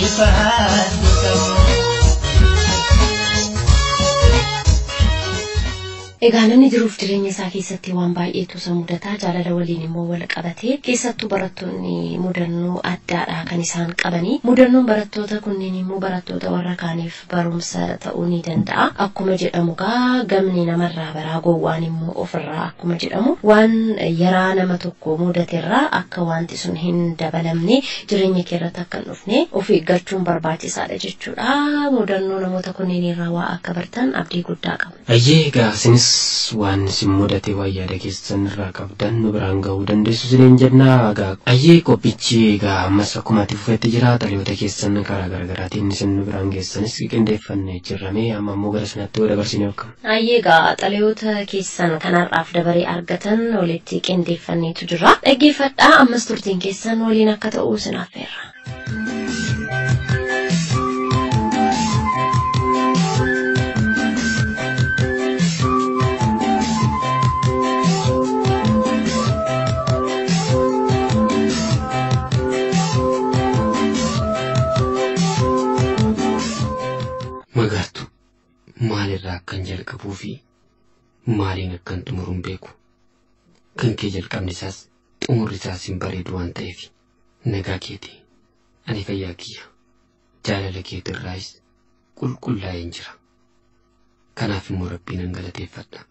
ulfaatu qabu. Egaa namni jiruuf jireenya isaa keessatti waan baay'eetu isa mudataa jaalala waliin immoo wal qabatee keessattuu barattoonni mudannoo addaadha kan isaan qabanii mudannoon barattoota kunneen immoo barattoota warra kaaniif barumsa ta'uu ni danda'a akkuma jedhamu gaa gamni namarraa baraa gowwaan immoo ofirraa akkuma jedhamu waan yaraa nama tokko mudaterraa akka wanti sun hin dabalamne jireenya keerratti akka hin dhufne of eeggachuun barbaachisaadha jechuudha mudannoo namoota kunneen irraa waa akka bartan abdii guddaa qaba. Ayyee egaa isinis waan isin mudate waan yaada keessan irraa qabdan nu biraan ga'uu dandeessu isiniin jennaa egaa ayyee qophichi egaa ammas akkuma ati fufetti jira xaliyoota keessan karaa garaagaraatiin isin nu biraan geessanis qindeeffannee jirramee amma immoo gara sanatti yoo dabarsinee akkam. Ayyee egaa xaliyoota keessan kanarraaf dabaree argatan walitti qindeeffanneetu jira dhaggeeffadhaa ammas turtiin keessan waliin akka ta'uu isin affeerra. Magartu maalirraa akkan jalqabuu fi maaliin akkan xumuruun beeku kan kee jalqabni isaas xumurri isaas hin bareedu waan ta'eef nagaa keeti ani fayyaa kiyya jaalala keetirraayis qulqullaa'een jira kanaaf immoo rabbii nan galateeffadha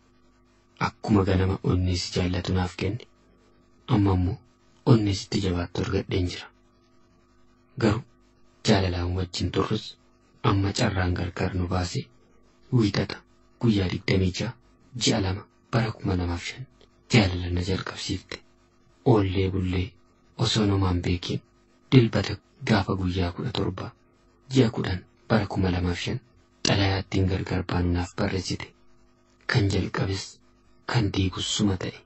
akkuma ganama onnee si jaallatu naaf kenne amma immoo onnee sitti jabaattu argadheen jira garuu jaalalaan wajjin turrus amma carraan gargar nu baase wiixata guyyaa digdamii ja'a ji'a lama bara kuma lamaaf shan jaalala na jalqabsiifte oollee bullee osoo namaan beekiin dilbata gaafa guyyaa kudha torba ji'a kudhan bara kuma lamaaf shan xalayaattiin gargar baanu naaf barreessite kan jalqabes kan diigus suma ta'e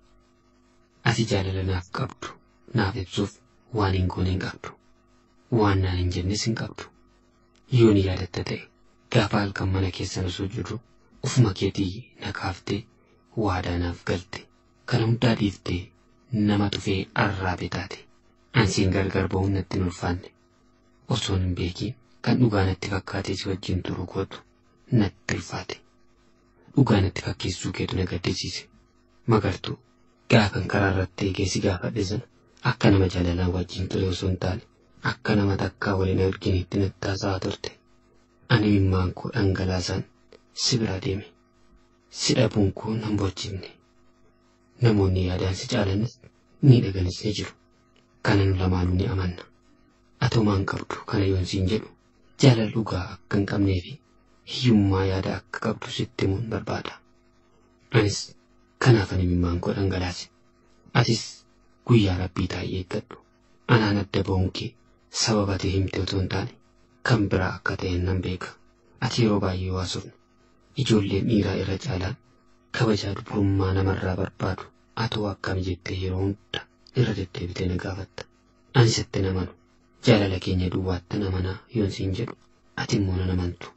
ati jaalala naaf qabdu naaf ibsuuf waan hin goone hin qabdu waan naan hin jennes hin qabdu yoo ni yaadatta ta'e gaafa halkan mana keessan osoo jirru ufuma keetii na kaaftee waadaa naaf galte kana hundaa dhiiftee nama tufee arraabe taate ansiin gargar ba'uun natti hin ulfaanne osoon hin beekiin kan dhugaa natti fakkaatee si wajjin turuu kootu natti ulfaate dhugaa natti fakkeessuu keetu na gaddisiise magartuu gaafan karaa irratti eegee si gaafadhe sana akka nama jaalalaan wajjin ture osoo hin taane akka nama takkaa waliin arginitti natti haasa'aa turte ani mimmaan koo dhangalaasaan si bira deeme si dhabuun koo nan bochifne namoonni yaadaan si caalanis ni dhaganis ni jiru kana nu lamaanuu ni amanna atomaan qabdu kana yoon siin jedhu jaalala dhugaa akka hin qabnee fi hiyyummaa yaada akka qabdu sitti himuun barbaada anis kanaaf ani mimmaan koo dhangalaase atis guyyaa rabbii taa'ee eeggadhu anaan adda ba'uun kee sababa ati himte otoo hin taane kan biraa akka ta'e nan beeka ati yeroo baay'ee waasofna ijoolleen dhiiraa irra caalaan kabajaa dubrummaa namarraa barbaadu atoo akkam jettee yeroo hunda irra deddeebitee na gaafatta ani sitti namanu jaalala keenya duwwaatti namanaa yoon siin jedhu ati immoo nan amantu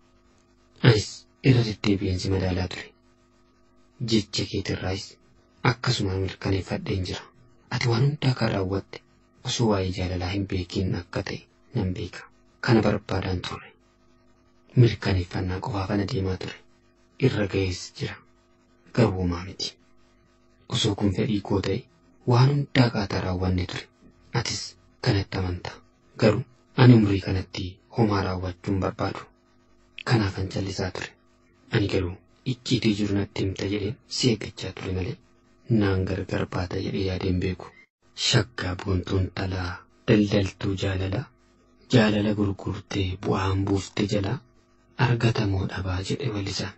anis irra deddeebi'een si madaalaa ture jecha keetirraayis akkasuma mirkaneeffadheen jira ati waan hundaa kan raawwatte osoo waa'ee jaalalaa hin beekiin akka ta'e nan beeka kana barbaadaan ture mirkaneeffannaa qofaafana deemaa ture irra ga'ees jira garuu homaa miti osoo kun fedhii koo ta'e waan hundaa qaataa raawwanne ture atis kanatti amantaa garuu ani umrii kanatti homaa raawwachuun barbaadu kanaafan callisaa ture ani garuu icciitii jiru natti himta jedheen si eeggachaa ture malee naan gargar baata jedhee yaadeen beeku shaggaa boontuun talaa daldaltuu jaalalaa jaalala gurgurtee bu'aan buufte jalaa argatamoo dhabaa jedhe walisaan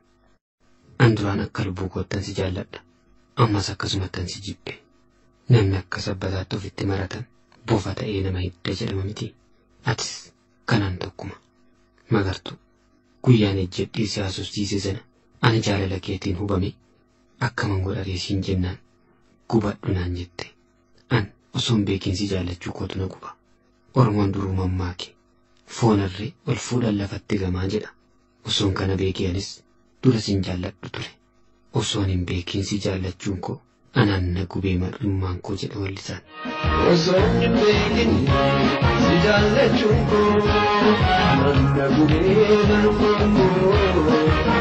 an duraan akka lubbuu koottan si jaalladha ammas akkasumattan si jibbe namni akka sabbataatti ofitti maratan bofa ta'ee nama hidda jedhama miti atis kanaan tokkuma magartu guyyaan ejjedhii si haasofsiise sana ani jaalala keetiin hubame akkaman godhatee siin jennaan gubadhu naan jette an osoon beekiinsi jaallachuu kootu na guba oromoon duruu mammaake foonarree ol fuudhan lafatti gamaa jedha osoon kana beekee anis dura siin jaalladhu ture osoon hin beekiinsi jaallachuun koo anaan na gubee mar'ummaan koo jedha wallisaan. Osoo hin beekin si jaallachuun koo na gubee mar'ummaan koo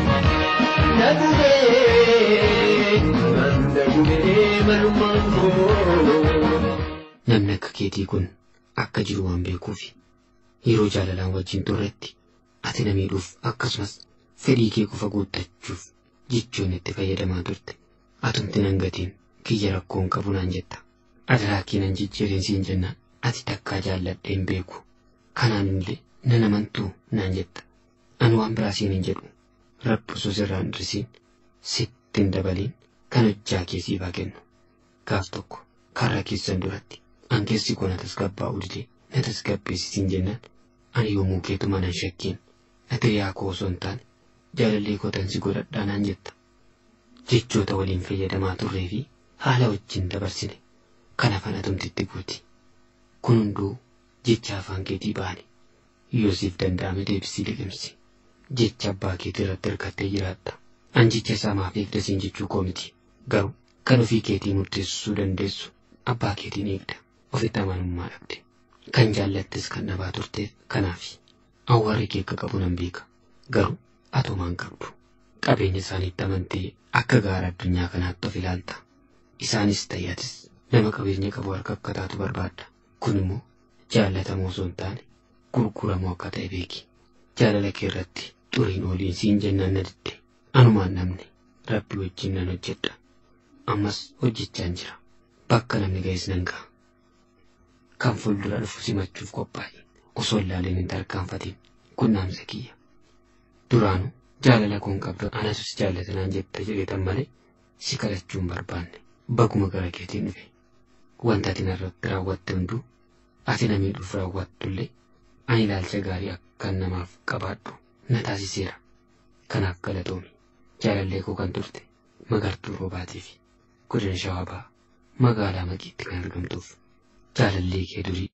na gubee na gubee mar'ummaan koo. Namni akka keetii kun akka jiru waan beekuufi yeroo jaalalaan wajjin turretti ati na miidhuuf akkasumas fedhii kee qofa guuttachuuf jechoon itti fayyadamaa turte atumti nan gatiin kiyya rakkoon qabu naan jetta adaraa kee nan jijjiireen siin jennaan ati takkaa jaalladhee hin beeku kanaan illee nan amantuu naan jetta ani waan biraa siin hin jedhu rabbi osoo sirraan hir'isiin sitti hin dabaliin kan hojjaa kee siifaa kennu gaaf tokko karra keessan duratti ankeessi koo na tasgabbaa'u didee na tasgabbeessisiin jennaan ani yommuu keetuma nan shakkiin ati yaa koo osoo hin taane jaalallee kootansi godhadhaa naan jetta jechoota waliin fayyadamaa turree fi haala wajjin dabarsine kana fana tumtitti guuti kun hunduu jecha afaan keetii baane yoo siif danda'ame deebisii liqimsi jecha abbaa keetii irratti hirkattee jiraatta an jecha isaa maaf eegdasiin jechuu koo miti garuu kan ofii keetii murteessuu dandeessu abbaa keetiin eegda ofitti amanummaa dhabde kan jaallattes kan dhabaa turteef kanaaf awwaarri kee akka qabu nan beeka garuu atumaan qabdu qabeenya isaaniitti amantee akka gaara addunyaa kanaatti of ilaalta isaanis ta'atis nama qabeenya qabu harka akka taatu barbaadda kun immoo jaallatamoo osoo hin taane gurguramoo akka ta'e beeki jaalala kee irratti xuriin ooliin siin jennaan na didde anumaan namni rabbi wajjin nan hojjedha ammas hojjechaan jira bakka namni ga'es nan ga'a kan fuuldura dhufu simachuuf qophaa'e osoo ilaaleen hin tarkaanfatiin kun naamsa kiyya duraanuu jaalala koon qabdu anasus jaallatanaan jetta jedhetan malee si kadhachuun barbaanne baguma gara keetiin dhufe wanta ati narratti raawwatte hunduu ati na miidhuuf raawwattullee ani ilaalcha gaarii akkan namaaf qabaadhu na taasiseera kanaaf galatoomi jaalallee koo kan turte magartuu roobaatii fi godina shawaabaa magaalaa maqiitti kan argamtuuf jaalallee kee durii